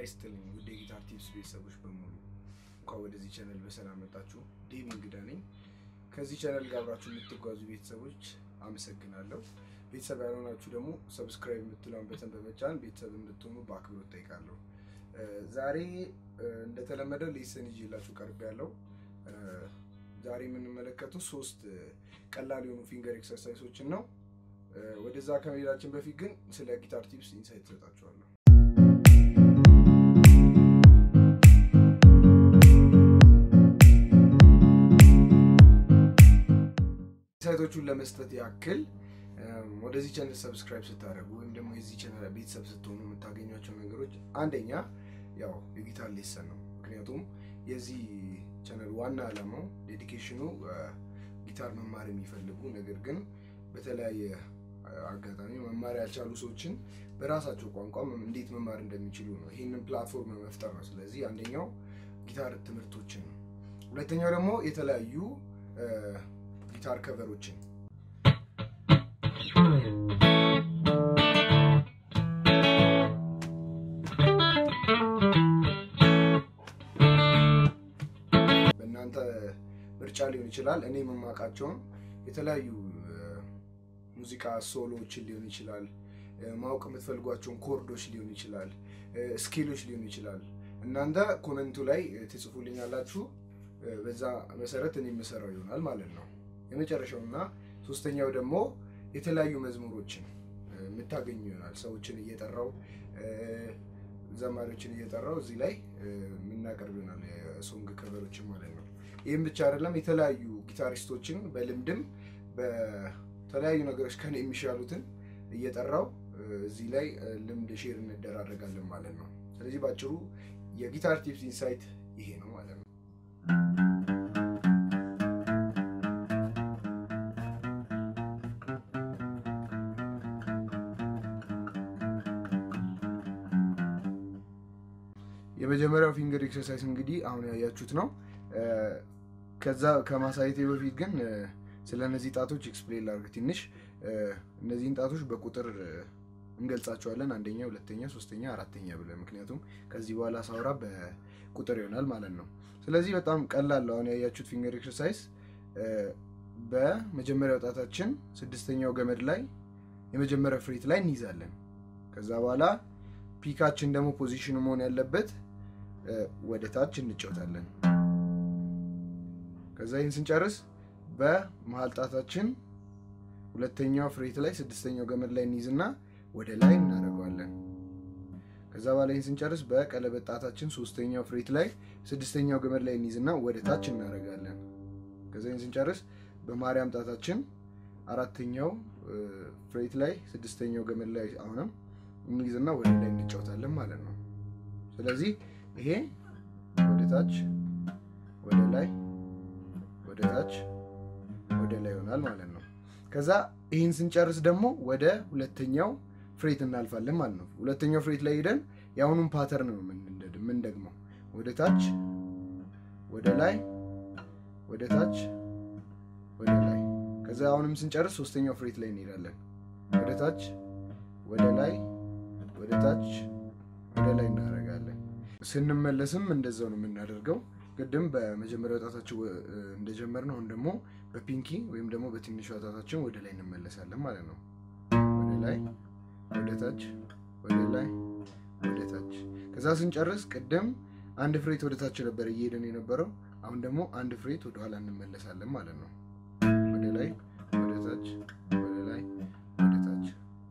ይስጥልኝ ውድ የጊታር ቲፕስ ቤተሰቦች በሙሉ እንኳን ወደዚህ ቻነል በሰላም መጣችሁ። ዴቪ እንግዳ ነኝ። ከዚህ ቻነል ጋር አብራችሁ የምትጓዙ ቤተሰቦች አመሰግናለሁ። ቤተሰብ ያልሆናችሁ ደግሞ ሰብስክራይብ የምትለውን በተን በመጫን ቤተሰብ እንድትሆኑ በአክብሮት ጠይቃለሁ። ዛሬ እንደተለመደው ሌሰን ይዤላችሁ ቀርብ ያለው ዛሬ የምንመለከተው ሶስት ቀላል የሆኑ ፊንገር ኤክሰርሳይሶችን ነው። ወደዛ ከመሄዳችን በፊት ግን ስለ ጊታር ቲፕስ ኢንሳይት እሰጣችኋለሁ። ኢንሳይቶቹን ለመስጠት ያክል ወደዚህ ቻነል ሰብስክራይብ ስታደርጉ ወይም ደግሞ የዚህ ቻነል ቤተሰብ ስትሆኑ የምታገኟቸው ነገሮች አንደኛ ያው የጊታር ሌሰን ነው። ምክንያቱም የዚህ ቻነል ዋና ዓላማው ዴዲኬሽኑ ጊታር መማር የሚፈልጉ ነገር ግን በተለያየ አጋጣሚ መማር ያልቻሉ ሰዎችን በራሳቸው ቋንቋ እንዴት መማር እንደሚችሉ ነው። ይህንን ፕላትፎርም መፍጠር ነው። ስለዚህ አንደኛው ጊታር ትምህርቶችን ነው። ሁለተኛው ደግሞ የተለያዩ ጊታር ከቨሮችን በእናንተ ምርጫ ሊሆን ይችላል። እኔ የምማውቃቸውን የተለያዩ ሙዚቃ ሶሎዎችን ሊሆን ይችላል። ማወቅ የምትፈልጓቸውን ኮርዶች ሊሆን ይችላል። ስኬሎች ሊሆን ይችላል። እናንተ ኮመንቱ ላይ ትጽፉልኛላችሁ። በዛ መሰረት እኔ የምሰራው ይሆናል ማለት ነው። የመጨረሻው እና ሶስተኛው ደግሞ የተለያዩ መዝሙሮችን የምታገኙ ይሆናል። ሰዎችን እየጠራው ዘማሪዎችን እየጠራው እዚህ ላይ የምናቀርብ ይሆናል። የሶንግ ከቨሮችን ማለት ነው። ይህም ብቻ አይደለም። የተለያዩ ጊታሪስቶችን በልምድም በተለያዩ ነገሮች ከኔ የሚሻሉትን እየጠራው እዚህ ላይ ልምድ ሼር እንደራረጋለን ማለት ነው። ስለዚህ ባጭሩ የጊታር ቲፕስ ኢንሳይት ይሄ ነው ማለት ነው። የመጀመሪያው ፊንገር ኤክሰርሳይዝ እንግዲህ አሁን ያያችሁት ነው። ከዛ ከማሳየቴ በፊት ግን ስለ እነዚህ ጣቶች ኤክስፕሌን ላድርግ ትንሽ። እነዚህን ጣቶች በቁጥር እንገልጻቸዋለን። አንደኛ፣ ሁለተኛ፣ ሶስተኛ፣ አራተኛ ብለን ምክንያቱም ከዚህ በኋላ ሳውራ በቁጥር ይሆናል ማለት ነው። ስለዚህ በጣም ቀላል አሁን ያያችሁት ፊንገር ኤክሰርሳይዝ በመጀመሪያው ጣታችን ስድስተኛው ገመድ ላይ የመጀመሪያው ፍሬት ላይ እንይዛለን። ከዛ በኋላ ፒካችን ደግሞ ፖዚሽኑ መሆን ያለበት ወደ ታች እንጫወታለን። ከዛ ይህን ስንጨርስ በመሀል ጣታችን ሁለተኛው ፍሬት ላይ ስድስተኛው ገመድ ላይ እንይዝና ወደ ላይ እናደርገዋለን። ከዛ በኋላ ይህን ስንጨርስ በቀለበት ጣታችን ሶስተኛው ፍሬት ላይ ስድስተኛው ገመድ ላይ እንይዝና ወደ ታች እናደርጋለን። ከዛ ይህን ስንጨርስ በማርያም ጣታችን አራተኛው ፍሬት ላይ ስድስተኛው ገመድ ላይ አሁንም እንይዝና ወደ ላይ እንጫወታለን ማለት ነው። ስለዚህ ይሄ ወደ ታች ወደ ላይ ወደ ታች ወደ ላይ ይሆናል ማለት ነው። ከዛ ይህን ስንጨርስ ደግሞ ወደ ሁለተኛው ፍሬት እናልፋለን ማለት ነው። ሁለተኛው ፍሬት ላይ ሄደን የአሁኑን ፓተርን ነው የምንደግመው። ወደ ታች ወደ ላይ ወደ ታች ወደ ላይ። ከዛ አሁንም ስንጨርስ ሶስተኛው ፍሬት ላይ እንሄዳለን። ወደ ታች ወደ ላይ ወደ ታች ወደ ላይ እናደርጋለን። ስንመለስም እንደዛው ነው የምናደርገው። ቅድም በመጀመሪያው ጣታችን እንደጀመርነው አሁን ደግሞ በፒንኪ ወይም ደግሞ በትንሿ ጣታችን ወደ ላይ እንመለሳለን ማለት ነው። ወደ ላይ ወደ ታች ወደ ላይ ወደ ታች። ከዛ ስንጨርስ ቅድም አንድ ፍሬት ወደ ታች ነበር እየሄደን የነበረው። አሁን ደግሞ አንድ ፍሬት ወደ ኋላ እንመለሳለን ማለት ነው። ወደ ላይ ወደ ታች ወደ ላይ ወደ ታች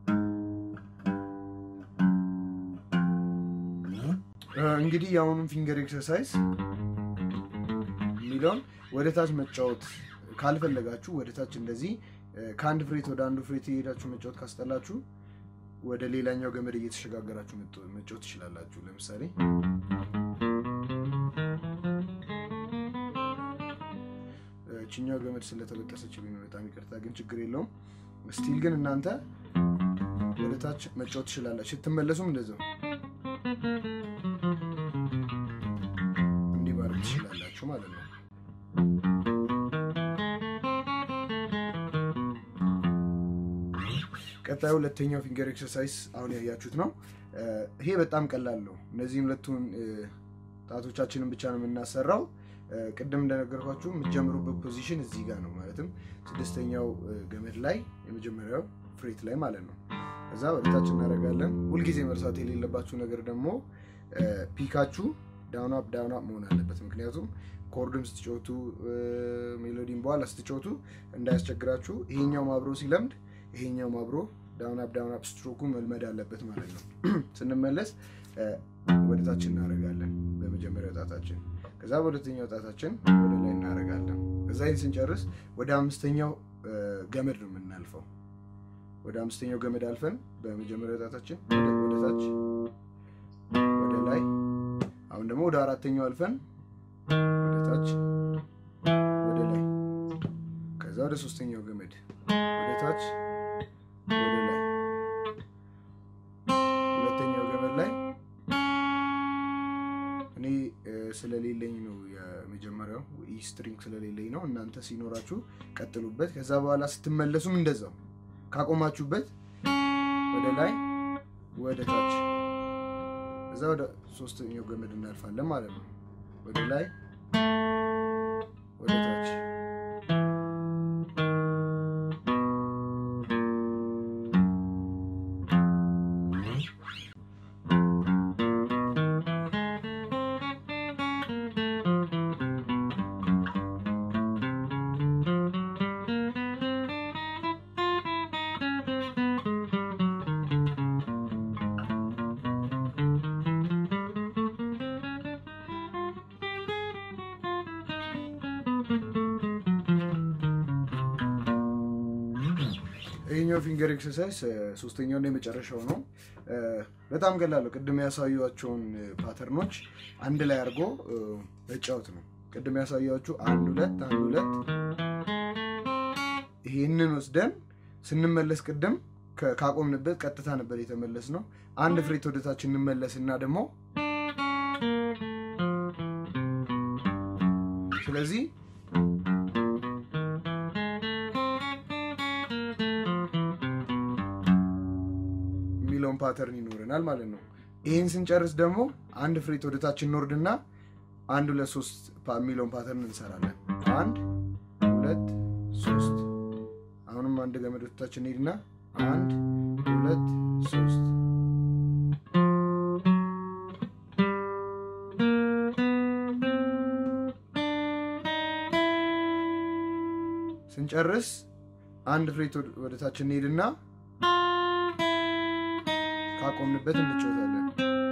እንግዲህ የአሁኑን ፊንገር ኤክሰርሳይዝ የሚለውን ወደ ታች መጫወት ካልፈለጋችሁ ወደ ታች እንደዚህ ከአንድ ፍሬት ወደ አንዱ ፍሬት የሄዳችሁ መጫወት ካስጠላችሁ ወደ ሌላኛው ገመድ እየተሸጋገራችሁ መጫወት ትችላላችሁ። ለምሳሌ ችኛው ገመድ ስለተበጠሰችብኝ ነው፣ በጣም ይቅርታ። ግን ችግር የለውም። ስቲል ግን እናንተ ወደ ታች መጫወት ትችላላችሁ። ስትመለሱም እንደዛው እንዲህ ማድረግ ትችላላችሁ ማለት ነው። ቀጣዩ ሁለተኛው ፊንገር ኤክሰርሳይዝ አሁን ያያችሁት ነው። ይሄ በጣም ቀላል ነው። እነዚህም ሁለቱን ጣቶቻችንን ብቻ ነው የምናሰራው። ቅድም እንደነገርኳችሁ የምትጀምሩበት ፖዚሽን እዚህ ጋር ነው። ማለትም ስድስተኛው ገመድ ላይ የመጀመሪያው ፍሬት ላይ ማለት ነው። ከዛ ወደታች እናደርጋለን። ሁልጊዜ መርሳት የሌለባችሁ ነገር ደግሞ ፒካችሁ ዳውን አፕ ዳውን አፕ መሆን አለበት። ምክንያቱም ኮርድም ስትጫወቱ ሜሎዲን በኋላ ስትጫወቱ እንዳያስቸግራችሁ ይሄኛው አብሮ ሲለምድ ይሄኛው አብሮ ዳውን አፕ ዳውን አፕ ስትሮኩ መልመድ አለበት ማለት ነው። ስንመለስ ወደታች እናደርጋለን በመጀመሪያው ጣታችን፣ ከዛ በሁለተኛው ጣታችን ወደ ላይ እናደርጋለን። ከዛ ይህን ስንጨርስ ወደ አምስተኛው ገመድ ነው የምናልፈው። ወደ አምስተኛው ገመድ አልፈን በመጀመሪያው ጣታችን ወደ ታች ወደ ላይ፣ አሁን ደግሞ ወደ አራተኛው አልፈን ወደ ታች ወደ ላይ፣ ከዛ ወደ ሶስተኛው ገመድ ወደ ታች ወደ ላይ ሁለተኛው ገመድ ላይ እኔ ስለሌለኝ ነው የመጀመሪያው ኢ ስትሪንግ ስለሌለኝ ነው። እናንተ ሲኖራችሁ ቀጥሉበት። ከዛ በኋላ ስትመለሱም እንደዛው ካቆማችሁበት ወደ ላይ ወደ ታች ከዛ ወደ ሶስተኛው ገመድ እናልፋለን ማለት ነው። ወደ ላይ ወደ ታች ይሄኛው ፊንገር ኤክሰርሳይዝ ሶስተኛውና የመጨረሻው ነው። በጣም ቀላል ነው። ቅድም ያሳዩቸውን ፓተርኖች አንድ ላይ አድርጎ መጫወት ነው። ቅድም ያሳያችሁ አንድ ሁለት አንድ ሁለት። ይሄንን ወስደን ስንመለስ ቅድም ካቆምንበት ቀጥታ ነበር የተመለስ ነው። አንድ ፍሬት ወደታች እንመለስና ደግሞ ስለዚህ የሚለውን ፓተርን ይኖረናል ማለት ነው። ይህን ስንጨርስ ደግሞ አንድ ፍሬት ወደታች እንወርድና አንድ ሁለት ሶስት የሚለውን ፓተርን እንሰራለን። አንድ ሁለት ሶስት። አሁንም አንድ ገመድ ወደታች እንሄድና አንድ ሁለት ሶስት። ስንጨርስ አንድ ፍሬት ወደታች እንሄድና ካቆምንበት እንጫወታለን።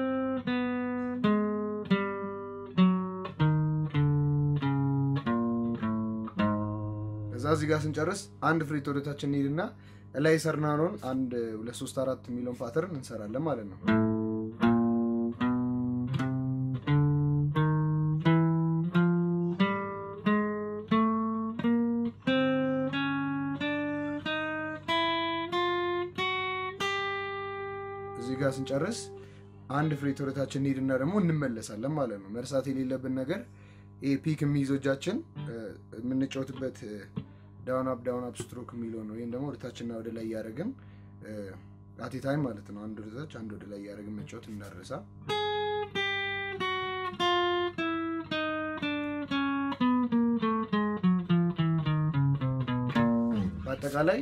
ከዛ እዚህ ጋር ስንጨርስ አንድ ፍሬት ወደታች እንሄድና ላይ ሰርናኖን አንድ ሁለት ሶስት አራት የሚለውን ፓተርን እንሰራለን ማለት ነው። እዚህ ጋር ስንጨርስ አንድ ፍሬት ወደታችን እንሄድና ደግሞ እንመለሳለን ማለት ነው። መርሳት የሌለብን ነገር ይሄ ፒክ የሚይዘው እጃችን የምንጫወትበት ዳውን አፕ ዳውን አፕ ስትሮክ የሚለው ነው። ይህም ደግሞ ወደታችንና ወደ ላይ እያደረግን አቴ ታይም ማለት ነው። አንድ ወደታች አንድ ወደ ላይ እያደረግን መጫወት እንዳረሳ። በአጠቃላይ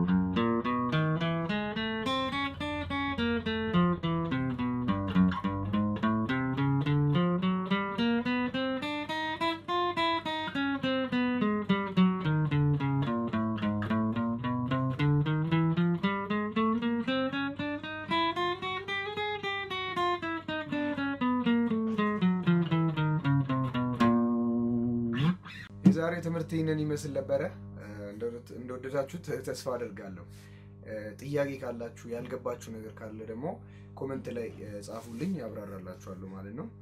የዛሬ ትምህርት ይህንን ይመስል ነበረ። እንደወደዳችሁ ተስፋ አደርጋለሁ። ጥያቄ ካላችሁ ያልገባችሁ ነገር ካለ ደግሞ ኮመንት ላይ ጻፉልኝ፣ ያብራራላችኋለሁ ማለት ነው።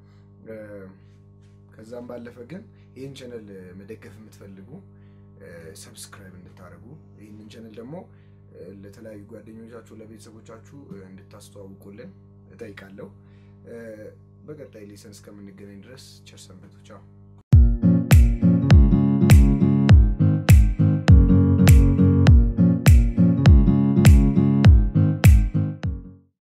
ከዛም ባለፈ ግን ይህን ቻነል መደገፍ የምትፈልጉ ሰብስክራይብ እንድታደርጉ ይህንን ቻነል ደግሞ ለተለያዩ ጓደኞቻችሁ፣ ለቤተሰቦቻችሁ እንድታስተዋውቁልን እጠይቃለሁ። በቀጣይ ሌሰን እስከምንገናኝ ድረስ ቸር ሰንብቱ። ቻው።